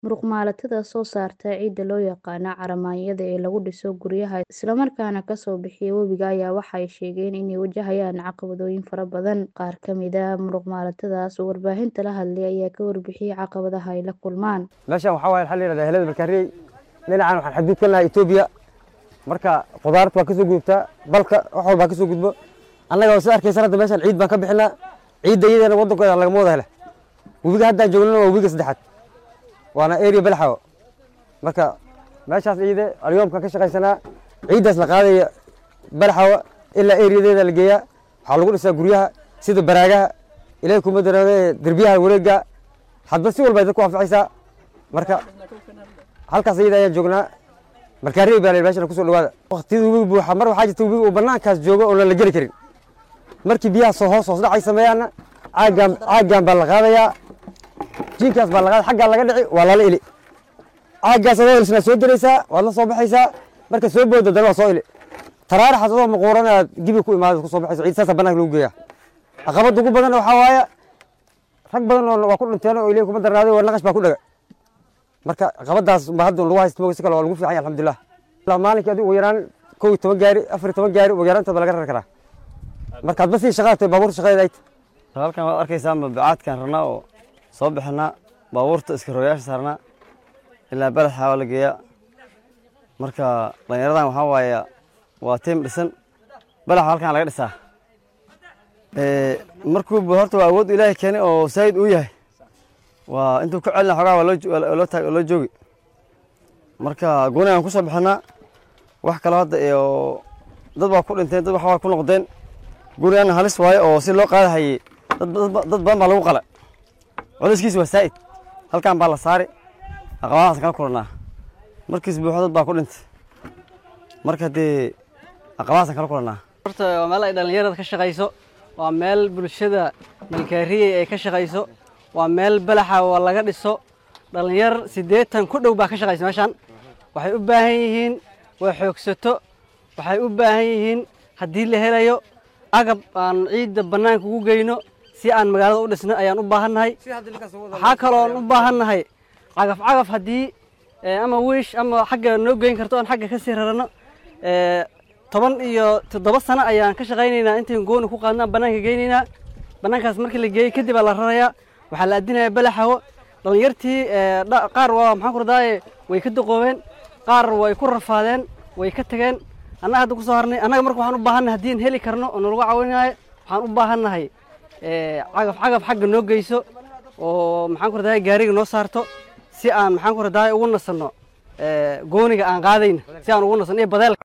Muruqmaalatada soo saarta ciidda loo yaqaan caramaanyada ee lagu dhiso guryaha isla markaana ka soo bixiya webiga ayaa waxay sheegeen inay wajahayaan caqabadooyin fara badan. Qaar ka mid ah muruqmaalatadas oo warbaahinta la hadlay ayaa ka warbixiyay caqabadaha ay la kulmaan. meeshan waxaa waaye waxaa la yidhahdaa helada malkaariyey dhinacan waxaan xadgudub ka nahay Etoobiya marka qudaarta waa kasoo gudubtaa balka wax walbaa kasoo gudbo annaga waa sida arkaysan hadda meeshan ciid baan ka bixinaa ciidda iyadana waddankeeda lagama wada hele webiga haddaan joognana waa webiga saddexaad waana area balaxawo marka meeshaas ciide alyoomkaan ka shaqaysanaa ciiddaas la qaadaya balaxawo ilaa eriyadeeda la geeyaa waxaa lagu dhisaa guryaha sida baraagaha ilaahay kuma darade derbiyaha wareega hadba si walba ay dadku anfacaysaa marka halkaas iyada ayaan joognaa markaariyey baa la yidhi meeshana kusoo dhawaada waqtiyada webiga buuxa mar waxaa jirta webiga uu bannaankaas joogo oon la geli karin markii biyaha soo hoos hoos dhacay sameeyaana caagaan caagaan baa la qaadayaa jiinkaas baa la qaada xaggaa laga dhici waa lala ili caaggaas adoo ilisnaa soo gelaysaa waad la soo baxaysaa marka soo booda dana waa soo ili taraaraxaas adoo maquuran aad gibi ku imaada ku soo baxayso ciid saasa bannaanka lagu geeyaa caqabadda ugu badan waxaa waaye rag badan oo waa ku dhinteen oo ilaahay kuma darnaaday waa naqash baa ku dhaga marka caqabadaas ba hadda lagu haysto si kale waa lagu fiican yahay alxamdulilah ilaa maalinkii adigu ugu yaraan kow iyo toban gaari afar iyo toban gaari ugu yaraantood baa laga rari karaa marka hadba sii shaqaad tahay baabuurta shaqadeeda ay tahay halkan waad arkaysaa mabacaadkan rabnaa oo soo bixinaa baabuurta iska rogayaasha saarnaa ilaa balaxa waa la geeyaa marka dhallinyaradan waxaa waaye waa tiim dhisan balaxa halkan laga dhisaa markuu horta waa awood ilaahay keenay oo saayid uu yahay waa intuu ka celina xogaa waa loo taag loo joogi marka gooni aan ku soo bixinaa wax kaloo hadda iyo dad waa ku dhinteen dad wax waa ku noqdeen gurigan halis waaye oo si loo qaadahayey dad badan baa lagu qala codayskiis waa saa'id halkan baa la saari aqabahaas kala kulannaa markiis buuxo dad baa ku dhintay marka dee aqabahaasaan kala kulannaa horta waa meel ay dhallinyarada ka shaqayso waa meel bulshada malkaariyey ay ka shaqayso waa meel balaxa oo laga dhiso dhallinyar siddeetan ku dhow baa ka shaqaysa meeshaan waxay u baahan yihiin waa xoogsato waxay u baahan yihiin haddii la helayo agab aan ciidda bannaanka ugu geyno si aan magaalada u dhisno ayaan u baahannahay waxaa kaloon u baahannahay cagaf cagaf haddii ama wiish ama xagga noo geyn karto aan xagga ka sii rarano toban iyo toddoba sano ayaan ka shaqaynaynaa intayn gooni ku qaadnaa bannaanka geynaynaa bannaankaas markii la geeyey kadib aa la rarayaa waxaa la addinaya balaxawo dhallinyartii qaar waa maxaan ku radaaye way ka duqoobeen qaar way ku rafaadeen way ka tageen annaga hadda ku soo harnay annaga marka waxaan u baahannahay haddii aan heli karno oo nalagu caawinayo waxaan u baahannahay cagaf cagaf xagga noo geyso oo maxaan ku radaaye gaariga noo saarto si aan maxaan ku radaaye ugu nasanno gooniga aan qaadayna si aan ugu nasanno iyo badeelka